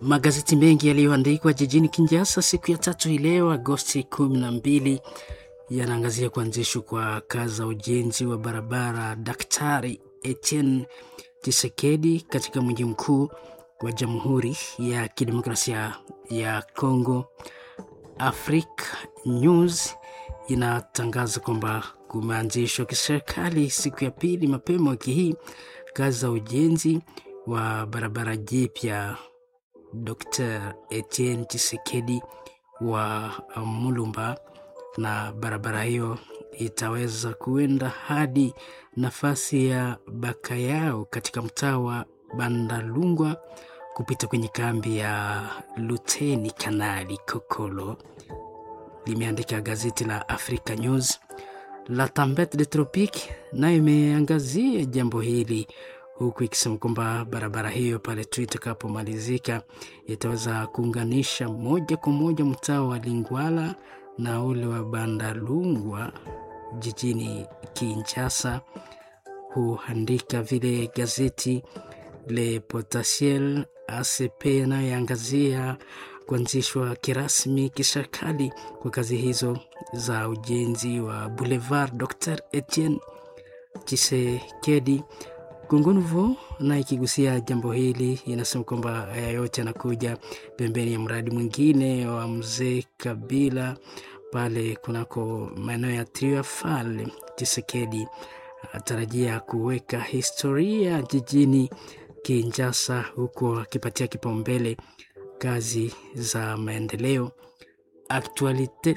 Magazeti mengi yaliyoandikwa jijini Kinshasa siku ya tatu hii leo Agosti kumi na mbili yanaangazia kuanzishwa kwa kazi za ujenzi wa barabara Daktari Etienne Tshisekedi katika mji mkuu wa Jamhuri ya Kidemokrasia ya Kongo. Africa News inatangaza kwamba kumeanzishwa kiserikali siku ya pili mapema wiki hii kazi za ujenzi wa barabara jipya Dr. Etienne Tshisekedi wa Mulumba, na barabara hiyo itaweza kuenda hadi nafasi ya Bakayao katika mtaa wa Bandalungwa kupita kwenye kambi ya Luteni Kanali Kokolo, limeandika gazeti la Africa News. La Tempete de Tropique nayo imeangazia jambo hili huku ikisema kwamba barabara hiyo pale tu itakapomalizika itaweza kuunganisha moja kwa moja mtaa wa Lingwala na ule wa Bandalungwa jijini Kinshasa. Huandika vile gazeti Le Potentiel ACP inayoangazia kuanzishwa kirasmi kiserikali kwa kazi hizo za ujenzi wa Boulevard Dr. Etienne Tshisekedi. Congo Nouveau na ikigusia jambo hili inasema kwamba haya yote yanakuja pembeni ya mradi mwingine wa mzee Kabila pale kunako maeneo ya Triafal. Tshisekedi atarajia kuweka historia jijini Kinshasa, huku akipatia kipaumbele kazi za maendeleo. Actualite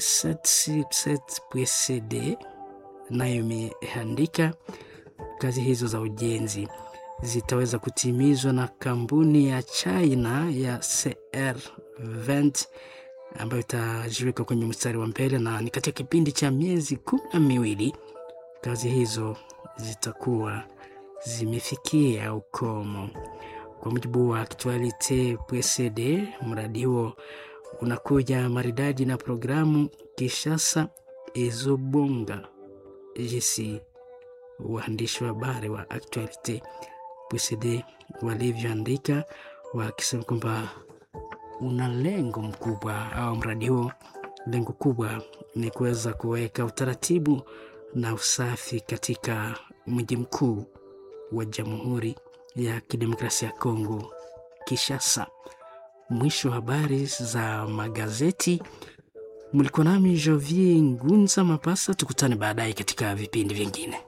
777.cd nayo imeandika kazi hizo za ujenzi zitaweza kutimizwa na kampuni ya China ya CR20 ambayo itajiweka kwenye mstari wa mbele, na ni katika kipindi cha miezi kumi na miwili kazi hizo zitakuwa zimefikia ukomo. Kwa mujibu wa Actualite PCD, mradi huo unakuja maridadi na programu Kishasa Ezobonga jinsi waandishi wa habari wa Actualite PCD walivyoandika wakisema kwamba una lengo mkubwa au mradi huo, lengo kubwa ni kuweza kuweka utaratibu na usafi katika mji mkuu wa Jamhuri ya Kidemokrasia ya Kongo, Kinshasa. Mwisho wa habari za magazeti. Mlikuwa nami Jovier Ngunza Mapasa, tukutane baadaye katika vipindi vingine.